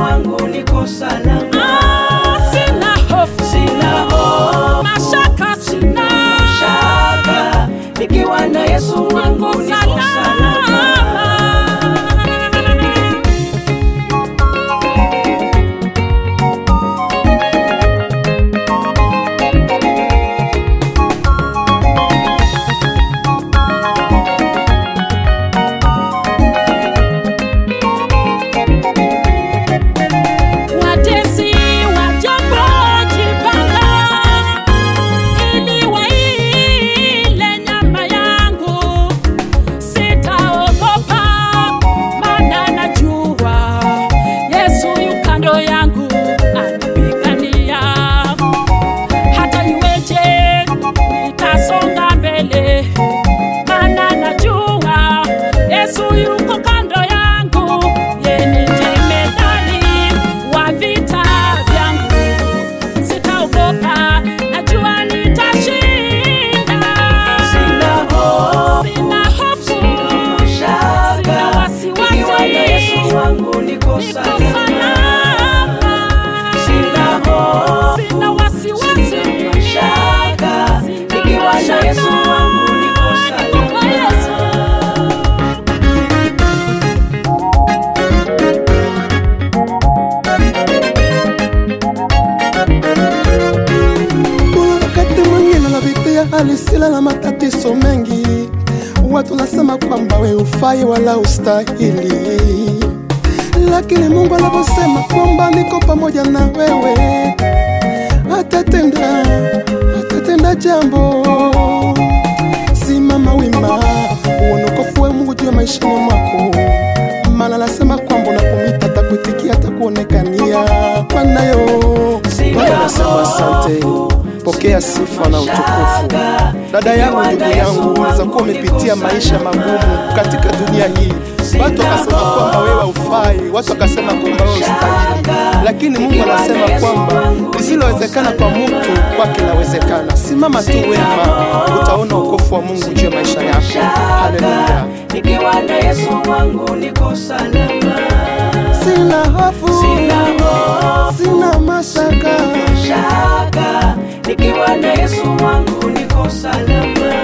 wangu niko salama. Ah, sina hofu, Sina hofu, mashaka sina, shaka, nikiwa na Yesu wangu niko niko salama. salama. Watesi wajapojipanga ili waile nyama yangu, sitaogopa, maana najua Yesu yu kando yangu anipigania. Hata iweje, nitasonga mbele, maana najua Yesu yuko kando yangu, yeye ni jemedari wa vita vyangu. Sitaogopa, najua nitashinda. Sina hofu, Sina hofu, shaka, sina wasiwasi. nikiwa na Yesu wangu niko niko salama. salama. Sina hofu, Sina wasiwasi. shaka, nikiwa na Yesu wangu niko Niko kwa Yesu. salama. Kuna wakati mwingine unapitia hali sila na matatizo mengi, watu nasema kwamba we ufai wala ustahili, lakini Mungu anaposema kwamba niko pamoja na wewe, atatenda atatenda jambo. Simama wima, uone ukofu wa Mungu juu ya maishani mwako, maana anasema kwamba unapomita atakuitikia, atakuonekania. Bwanayo Bwana anasema asante, pokea sifa na utukufu. Dada yangu, ndugu yangu, unaweza kuwa umepitia maisha magumu katika dunia hii. Watu wakasema kwamba wewe haufai, watu wakasema kwamba wewe ustahili, lakini Mungu anasema kwamba lisilowezekana kwa mtu kwake lawezekana. Simama tu wema, utaona ukofu wa Mungu juu ya maisha yako. Haleluya! Nikiwa na Yesu wangu niko salama. Sina hofu, Sina hofu, sina mashaka, shaka, nikiwa na Yesu wangu niko salama.